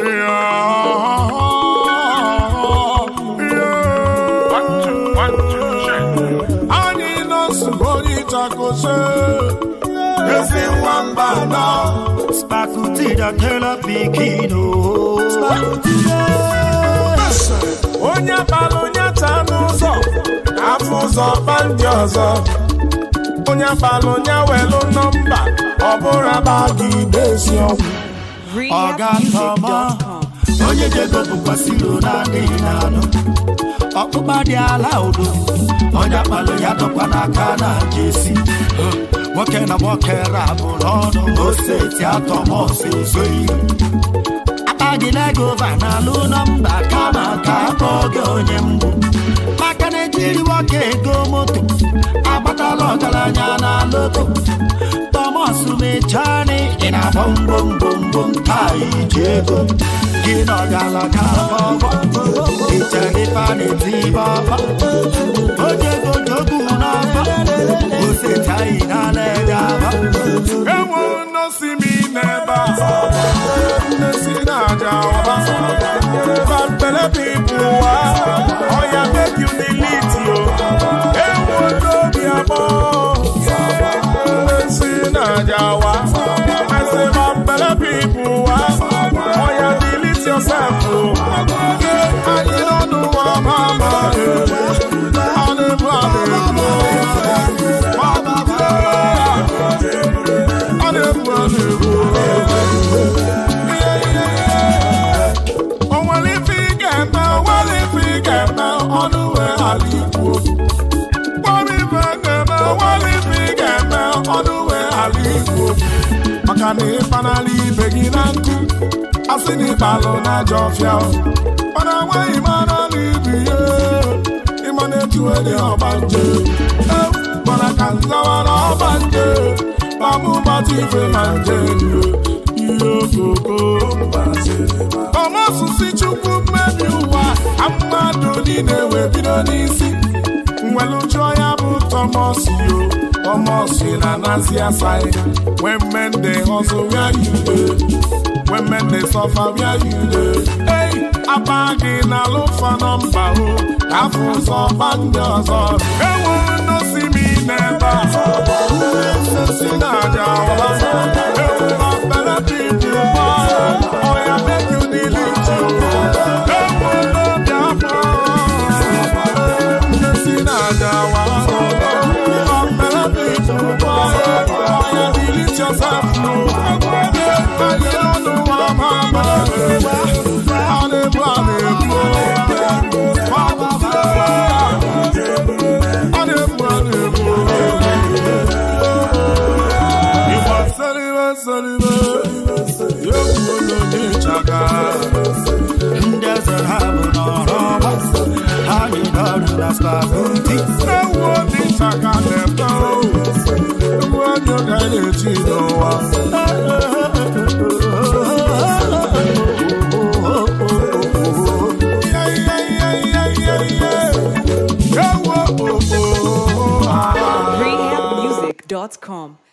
anyị nọsụ onye ịchakose ezi nwamba nọ Spakuti da killer pikin oh. onye kpara onye taa n'ụzọ afọ ụzọ kpa ndị ọzọ onye kpara onye welu nọmba ọ bụrụ aba gị dezi ọgwụ Ọga ntọmọ rehabmusic.com. onye jego bụkwasịrị na-adịghị n'anụ ọkpụkpa dị ala udo onye akpalụ ya dọkwa n'aka na jesi nwoke na nwoke rabụ n'ọnụ oseti atọmọs ezoghị akpaghị legova na alụ nọmba kama ka akpọọ gị onye mbụ maka na ejiri nwoke ego moto agbatala ọgaranya na loto Thomas mechani ị na-agba mgbomgbomgbom taa iji ego gị na ọgaranya bọbọ ichere ife a na-eti bọbọ ojego jogu n'ọbọ osetaghị na leja abọ enwe nnosi m n'ebe a nnesi na-aja ọba bambele pipu wa ọya make you delete yo enwe n'obi abụọ nnesi na-aja wa I say bambele pipu wa ọya delete yourself o anyị n'ọnụ wa mama ọ na-ebu a na-ebu ọ na-ebu a na-ebu o nwere ife ị ga-eme o nwere ife ị ga-eme ọnụ wee ghara ikwu nwere ife ị ga-eme o nwere ife ị ga-eme ọnụ wee ghara ikwu maka na ịkpanala ibe gị na nkụ asị na ịkpalụ na ajọ ọfịa mana nwaghị mara na ibi ya ịma na-etuwe dị ọgbanje mana ka nzawa na ọgbanje ma mụ gbata ife ma nje ihe okoko ọmọsụsị chukwu mmebi ụwa ka mmadụ niile wee bido n'isi mweluju ya bụ tọmọsi yo tọmọsi na nazi asai when men dey hustle where you dey when men dey suffer where you dey hey apa gị na alụfa nọmba o ka afọ ụzọ gba ndị ọzọ ewu nnosi m n'ebe a si na-aja ọba ewu ọbere pipu ọya make you delete you ewu n'obi afọ nnesi na-aja wa ọbere pipu ọya delete yourself no anyị ọnụ wa mama ọ na-ebu a na-ebu ọ na-ebu a na-ebu Igbo salibe salibe egwu onye ịchaka ndị eze ha bụ n'ọrụ ọgba ha niile ọrụ na spakuti ewu onye ịchaka na-ebe ewu onye ga na-eji n'ụwa ewu rehabmusic.com.